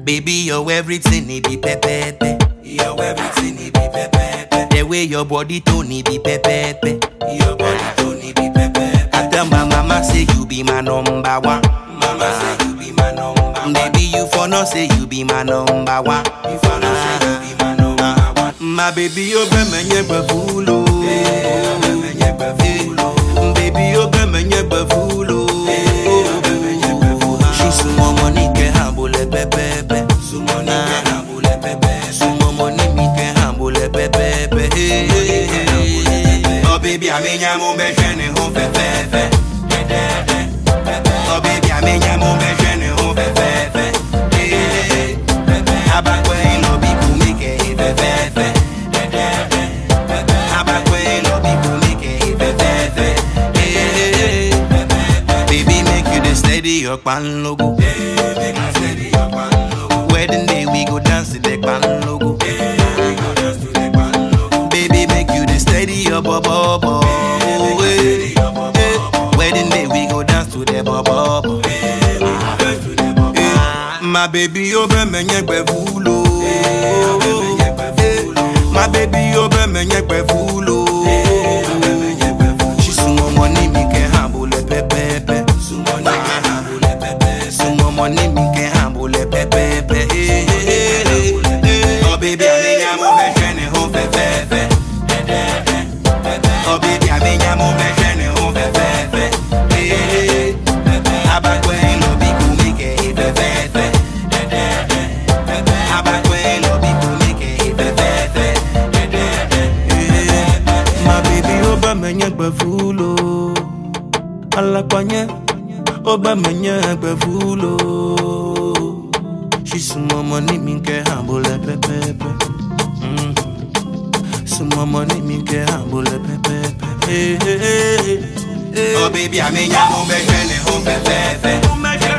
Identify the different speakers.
Speaker 1: Baby, you're everything, it be pepepe.
Speaker 2: You're everything, it be pepe.
Speaker 1: The way your body tone, it be pepepe.
Speaker 2: Your body don't need be pepe.
Speaker 1: I tell my mama say you be my number one.
Speaker 2: Mama say you be my number one.
Speaker 1: Baby, you for no say you be my number one.
Speaker 2: If I know say you be my number one.
Speaker 1: My baby, you be me nyebe fulo. Baby, you be me nyebe fulo. She sumo money ke hambule pepepe.
Speaker 2: Sumo ni ke hambule pepe.
Speaker 1: Sumo money mi ke hambule pepepe. Oh baby, I mean ya mo be shene ho fe fe fe. Oh baby, I mean ya mo be shene ho fe fe fe. Abakwe no bi kumi ke fe fe fe. Abakwe no bi kumi ke fe fe fe. Baby, make you the steady your pan logo.
Speaker 2: Make I steady your pan logo.
Speaker 1: Wedding day we go dance to the pan logo.
Speaker 2: We go dance to the pan logo.
Speaker 1: Baby, make you the steady your bubble bubble.
Speaker 2: steady your bubble bubble.
Speaker 1: Wedding day we go dance to the bubble bubble.
Speaker 2: We go dance to the bubble.
Speaker 1: My baby, you be me nyekwe fulo.
Speaker 2: be me nyekwe fulo.
Speaker 1: My baby, you be me nyekwe fulo. She sumo money mi ke hambule pepepe.
Speaker 2: Sumo ni ke hambule pepe.
Speaker 1: Sumo money mi ke hambule pepepe. Oh baby, I mean ya mo be shene ho fe fe fe. Oh baby, I mean ya mo be shene ho fe fe fe. Abakwe no bi kumi ke fe fe fe. Abakwe no bi kumi ke fe fe fe. My baby, oba menye gbe fulo. Alakwanye, oba menye gbe fulo. She sumo money mi ke hambule pepepe. Mm. Sumo money mi ke hambule pepepe. Hey, hey, hey, hey. Oh baby, I mean ya mo be shene ho fe fe fe.